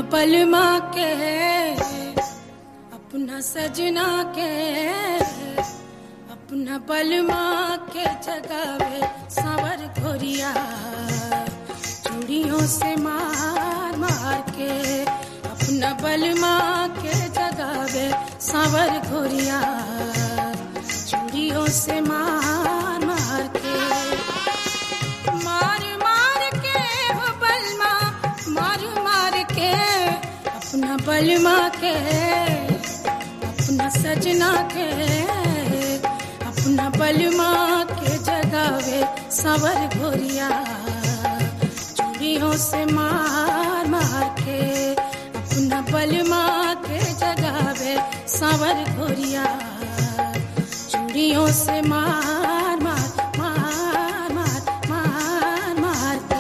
बलमा के अपना सजना के अपना बलमा के जगावे सावर घोरिया चूड़ियों से मार मार के अपना बलमा के जगावे सावर घोरिया चूड़ियों से मार मार के मार मार के हो बलमा मार मार के अपना बलमा के अपना सजना के अपना बलमा के जगावे सावर घोरिया चूड़ियों से मार मार के अपना बलमा के जगावे सावर घोरिया चूड़ियों से मार मार मार मार मार मार के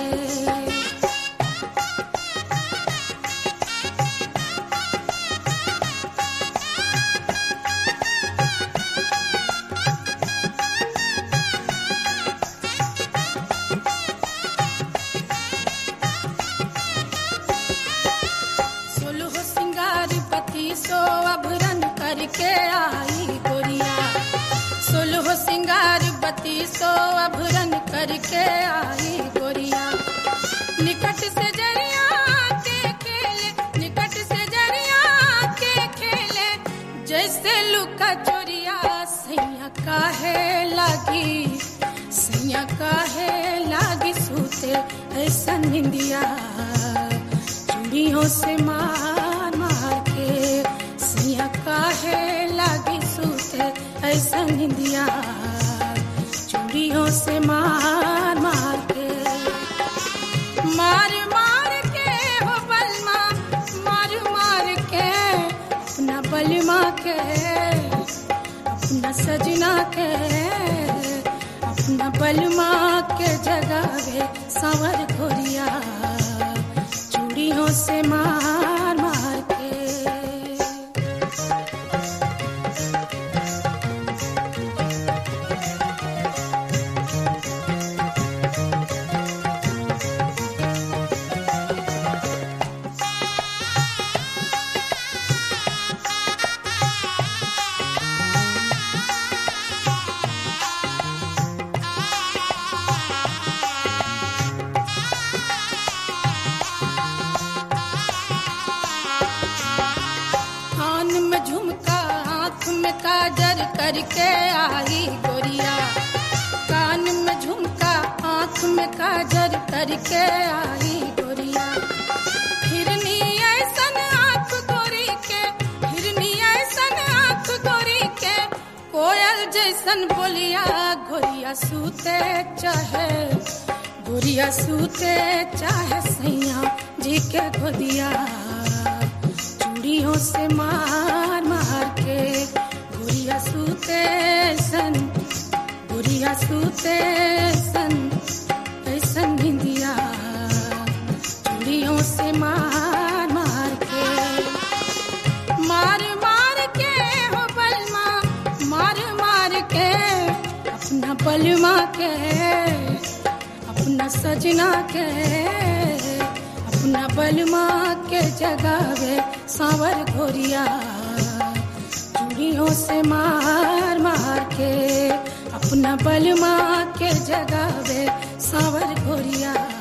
सोलह सिंगार पति सो अभरन करके आई गोरिया सोलह सिंगार बत्ती सो अभरन करके आई गोरिया निकट से जरिया के खेले निकट से जरिया के खेले जैसे लुका चोरिया सैया काहे लागी सैया काहे लागी सूते ऐसा निंदिया चूड़ियों से मार मार के सैया काहे लागी सूते ऐसा निंदिया चूड़ियों से मार मार के मार मार के हो बलमा मार मार के अपना बलमा के अपना सजना के अपना बलमा के जगावे सावर घोरिया चूड़ियों से मार मार के कान में झुमका आँख में काजर करके आई गोरिया कान में झुमका आँख में काजर करके आई गोरिया हिरनी ऐसन आँख गोरी के हिरनी ऐसन आँख गोरी के कोयल जैसन बोलिया गोरिया सूते चाहे गोरिया सूते चाहे सैया जी के गोदिया चूड़ियों से मार मार के गुड़िया सूते सन गुड़िया सूते सन ऐसन निंदिया चूड़ियों से मार मार के मार मार के हो बलमा मार मार के अपना बलमा के अपना सजना के अपना बलमा के जगावे सावर घोरिया चूड़ियों से मार मार के अपना बलमा के जगावे सावर घोरिया